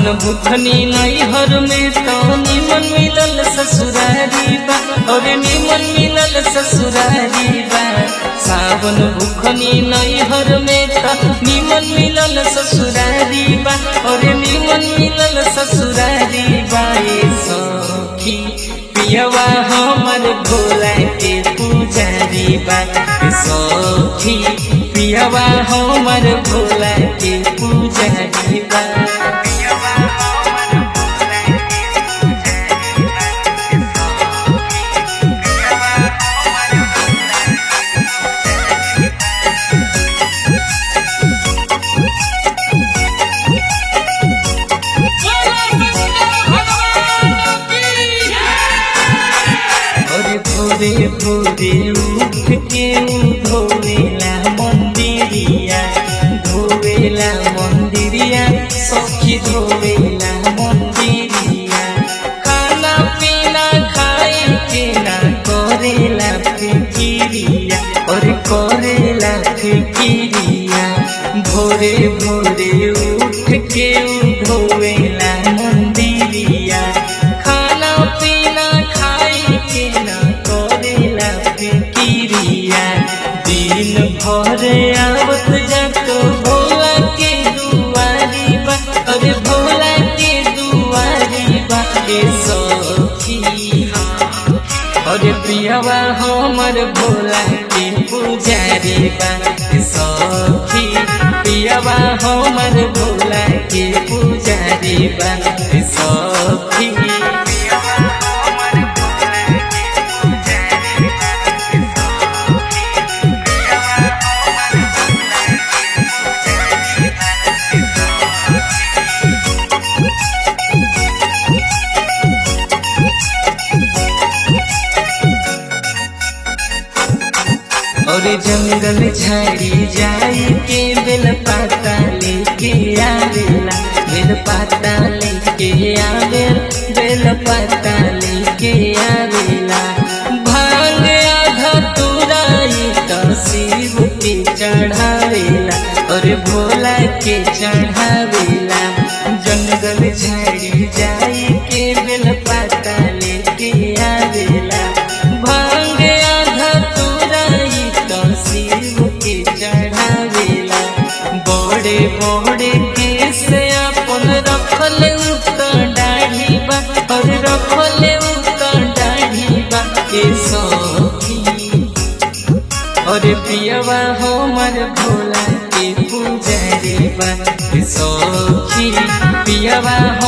बुखनी नैहर में तो निमन मिलल ससुरारी बा और निमन मिलल ससुरारी बा सावन बुखनी नैहर में तो निमन मिलल ससुरारी बा और निमन मिलल ससुरारी बा ए सखी पियवा हमर भोला के पुजारी बा ए सखी पियवा हमर भोला के पुजारी बा और भोरे भोरे उठ के उ धोवेला मंदिरिया धोवेला मंदिरिया सखी धोवेला मंदिरिया खाना पीना खाए के ना करेला फिकिरिया और करेला फिकिरिया भोरे भोरे उठ के उ धोवेला मंदिरिया खाना पीना खाए के ना करेला फिकिरिया दिन भर आवत जात भोला के दुआरी बा अरे भोला के दुआरी बा के सखी अरे प्रियवा हमर भोला के पुजारी बा के सखी प्रियवा हमर भोला के पुजारी बा के सखी और जंगल झाड़ी जाई के बेल पाता लेके आवेला बेल पाता लेके आवेल बेल पाता लेके आवेला भांग आधा तुराई तो शिव के चढ़ावेला और भोला के चढ़ावेला जंगल झाड़ी जाई के बेल पाता लेके आवेला भांग आधा तुराई तो शिव के चढ़ावेला बड़े बड़े केस अपन रखल उतर दाढ़ी बा और रखल उतर दाढ़ी बा के सखी और पियवा हमर भोला के पुजारी बा के सखी पियवा